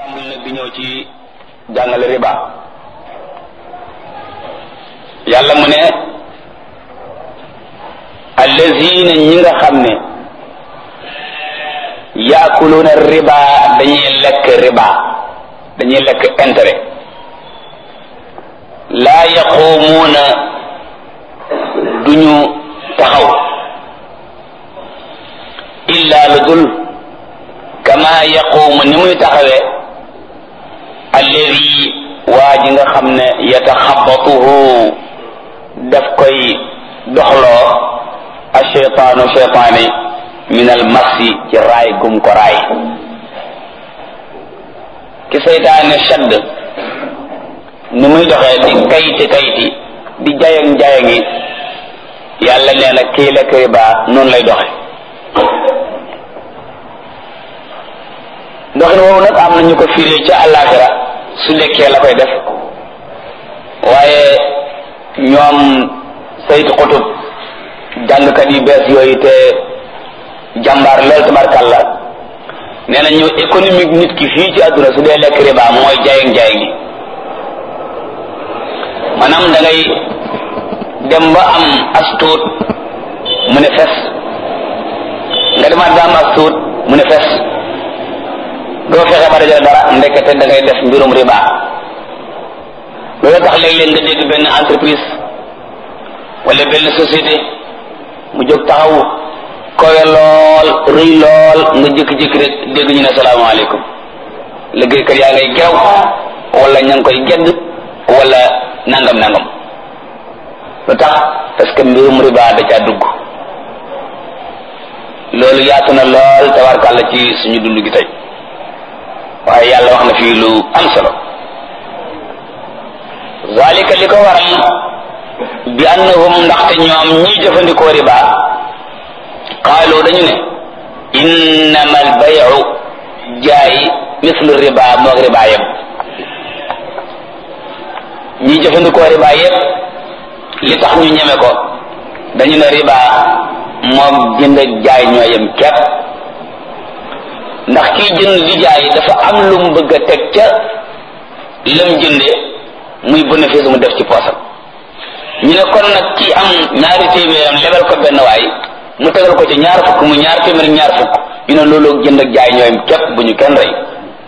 tàmbali nag di ñëw ci jàngale riba yàlla mu ne allazina ñi nga xam ne yaakuluuna riba dañuy lekk riba dañuy lekk intérêt laa yaquumuuna duñu taxaw illa lu dul kama yaquumu ni muy taxawee alladi waa ji nga xam ne yataxabatuhu daf koy doxloo asheytaanu cheytaani min al masi ci raay gum ko raay ki seytaane shadd ni muy doxee di kayti kayti di jayang jayangi yàlla nee na kii lekk riba noonu lay doxe doxin woowu nag am na ñu ko firee ca àllaaxira su lekkee la koy def waaye ñoom saytu xutub jàngkat yu bees yooyu te jàmbaar lool tabarkàlla nee na ñu économique nit ki fii ci àdduna su dee lekk riba mooy jaayang jaayang gi maanaam da ngay dem ba am as tuut mu ne fes nga demaat ba am as tuut mu ne fes doo fexe ba dajale dara ndekete da ngay def mbirum riba loolu tax léeg-léeg nga dégg benn entreprise wala benn société mu jóg taxaw kowe lool rëy lool nga jékki-jékki rek dégg ñu ne salaamaaleykum liggéeykat yaa ngay gerew wala ña ngi koy gedd wala nangam nangam lu tax parce que mbirum riba da caa dugg loolu yaatu na lool tabarkàlla ci suñu dund gi tey waaye yàlla wax na fii lu am solo zalika li ko waral bi annahum ndaxte ñoom ñiy jëfandikoo riba qaalu dañu ne innama al bayu jaay mislu riba moog riba yëpp ñiy jëfandikoo riba yëpp li tax ñu ñeme ko dañu ne riba moog jënd ak jaay ñoo yem képp ndax kiy jënd di jaay dafa am lu mu bëgg a teg ca lam jënde muy bénéfice mu def ci poosam ñu ne kon nag ki am ñaari téeméeram lebal ko benn waay mu tegal ko ci ñaar fukk mu ñaar téeméer ñaar fukk ñu ne loolu jënd ak jaay ñooyam képp bu ñu kenn rey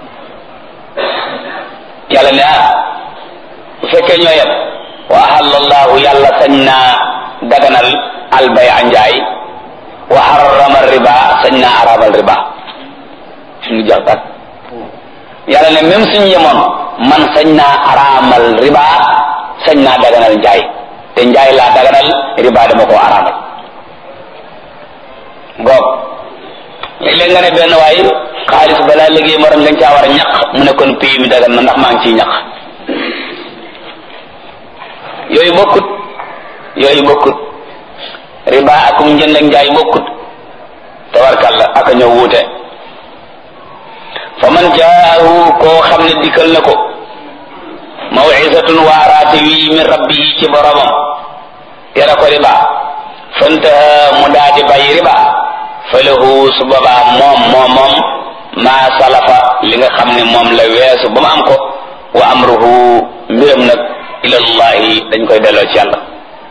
yàlla ne ah bu fekkee ñoo yem wa ahallallahu yàlla sañ naa daganal albay a njaay wa harrama riba sañ naa araamal riba suñu jeex tàkk yàlla ne même suñu yemoon man sañ naa araamal riba sañ naa daganal njaay te njaay laa daganal riba dama koo araamal goog léeg-léeg nga ne benn waay xaalis balaa liggéey morom dañ caa war a ñaq mu ne kon pays mi dagan na ndax maa ngi ciy ñaq yooyu bokkut yooyu bokkut riba akum njënd ak njaay bokkut tabarkalla aka ñëw wuute fa man jaahu koo xam ne dikkal na ko mawcisatun waaraate wi min rabbihi ci boromam tere ko riba fantaha mu daadi bàyyi riba fa lahu su boobaa moom moom moom maa salafa li nga xam ne moom la weesu ba mu am ko wa amruhu mbiram nag ilallahi dañ koy delloo ci yàlla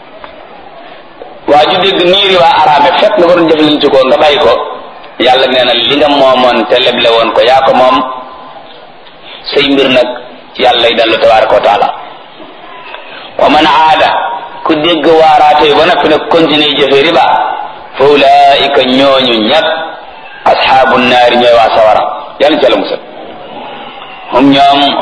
waa ju dégg nii riba araame fekk nga ko doon jëflante ko nga bàyyi ko yàlla nee na li nga moomoon te leble woon ko yaa ko moom say mbir nag yàlla yi dellu tabaraka wa taala wa man aada ku dégg waaraate ba noppi nag continuer jëfe riba fa ulaika ñooñu ñag asxaabu naari ñooy waa sawara yàlla ca la musal hum ñoom